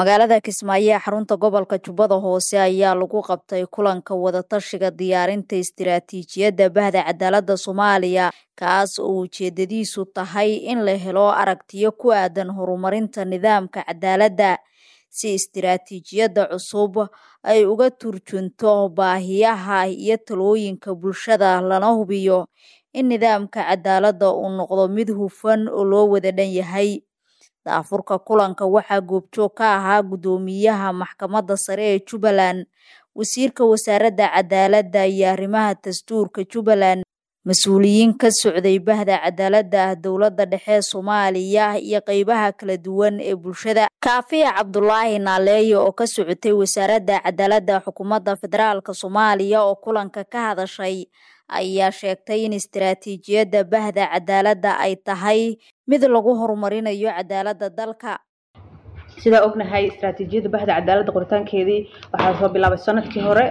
magaalada kismaayo ee xarunta gobolka jubbada hoose ayaa lagu qabtay kulanka wadatashiga diyaarinta istiraatiijiyadda bahda cadaaladda soomaaliya kaas oo ujeedadiisu tahay in la helo aragtiyo ku aadan horumarinta nidaamka cadaaladda si istiraatiijiyadda cusub ay uga turjunto baahiyaha iyo talooyinka bulshada lana hubiyo in nidaamka cadaaladda uu noqdo mid hufan oo loo wada dhan yahay daafurka kulanka waxaa goobjoog ka ahaa guddoomiyaha maxkamadda sare ee jubbaland wasiirka wasaaradda cadaaladda iyo arrimaha dastuurka jubbaland mas-uuliyiin ka socday bahda cadaaladda dowladda dhexe soomaaliya iyo qeybaha kala duwan ee bulshada kaafiya cabdulaahi naaleeye oo ka socotay wasaaradda cadaaladda xukuumadda federaalk soomaaliya oo kulanka ka hadashay ayaa sheegtay in istiraatiijiyadda bahda cadaaladda ay tahay mid lagu horumarinayo cadaaladda dalka sidaa ognahay istaraatiijiyadda bahda cadaaladda qoritaankeedii waxaa soo bilaabay sanadkii hore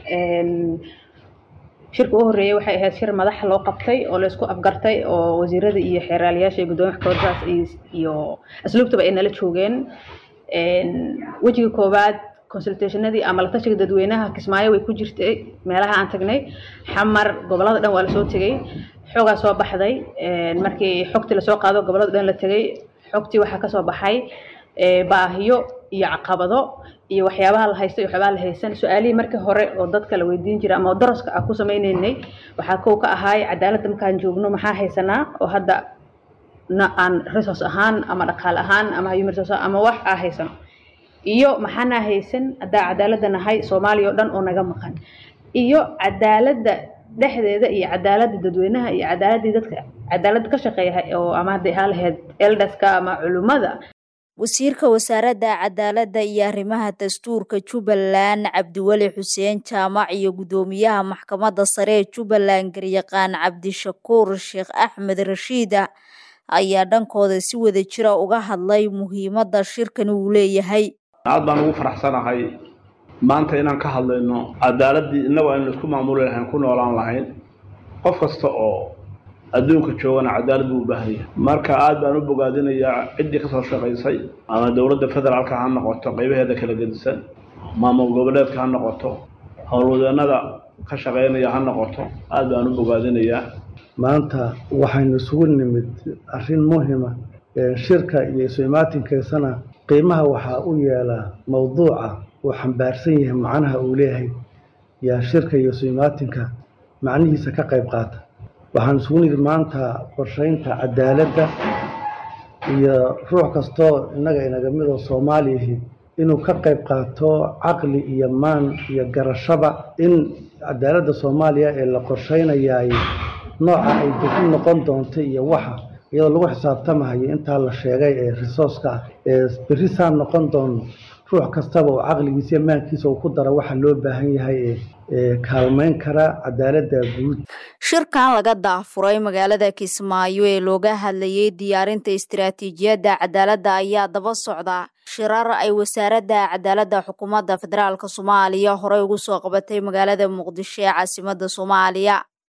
shirka u horreeyay waxay ahayd shir madaxa loo qabtay oo laysku afgartay oo wasiirada iyo xeeraaliyaasha iyo guddoomiya maxkamaddaas iyo asluubtaba ay nala joogeen wejiga koowaad consultationadii ama latashiga dadweynaha kismaayo way ku jirtay meelaha aan tagnay xamar gobolada dhan waa lasoo tegey xoogaa soo baxday markii xogtii lasoo qaado gobolada dhan la tegey xogtii waxaa kasoo baxay baahiyo iyo caqabado iyo waxyaabaha la haysta iyo waxyaabaha la haysan su-aalihii markii hore oo dadka la weydiin jiray ama daraska ah ku sameyneynay waxaa kow ka ahaay cadaaladda markaan joogno maxaa haysanaa oo hadda na aan resource ahaan ama dhaqaale ahaan ama human resource ama wax aa haysano iyo maxaanaa haysan haddaa cadaaladda nahay soomaaliya oo dhan oo naga maqan iyo cadaaladda dhexdeeda iyo cadaaladda dadweynaha iyo cadaaladdii dadka cadaaladda ka shaqeeya oo ama hadday ahaan lahayd eldaska ama culummada wasiirka wasaaradda cadaaladda iyo arrimaha dastuurka jubbaland cabdiweli xuseen jaamac iyo guddoomiyaha maxkamadda sare ee jubbaland garyaqaan cabdishakuur sheekh axmed rashiida ayaa dhankooda si wada jira uga hadlay muhiimadda shirkani uu leeyahay aad baan ugu faraxsanahay maanta inaan ka hadlayno cadaaladdii innagu aynu isku maamuli lahayn ku noolaan lahayn qof kasta oo adduunka joogana cadaalad buu u baahan yahay marka aad baan u bogaadinayaa ciddii kasoo shaqaysay ama dowladda federaalka ha noqoto qaybaheeda kala gedisan maamul goboleedka ha noqoto howlwadeenada ka shaqaynaya ha noqoto aad baan u bogaadinayaa maanta waxaynu isugu nimid arrin muhima shirka iyo isu imaatinkeysana qiimaha waxaa u yeelaa mowduuca uu xambaarsan yahay macnaha uu leeyahay yaa shirka iyo isu imaatinka macnihiisa ka qayb qaata waxaan isugu nimid maanta qorsheynta cadaaladda iyo ruux kastoo innaga inaga midoo soomaaliyahi inuu ka qayb qaato caqli iyo maan iyo garashaba in cadaaladda soomaaliya ee la qorsheynayaay nooca ay degin noqon doonto iyo waxa iyadoo lagu xisaabtamahayo intaa la sheegay ee resourceka ah ee berri saan noqon doono ruux kastaba oo caqligiisa iyo maankiisa uu ku dara waxa loo baahan yahay ee kaalmeyn kara cadaaladda guud shirkan laga daafuray magaalada kismaayo ee looga hadlayay diyaarinta istiraatiijiyadda cadaaladda ayaa daba socda shirar ay wasaaradda cadaaladda xukuumadda federaalk soomaaliya horey ugu soo qabatay magaalada muqdisho ee caasimadda soomaaliya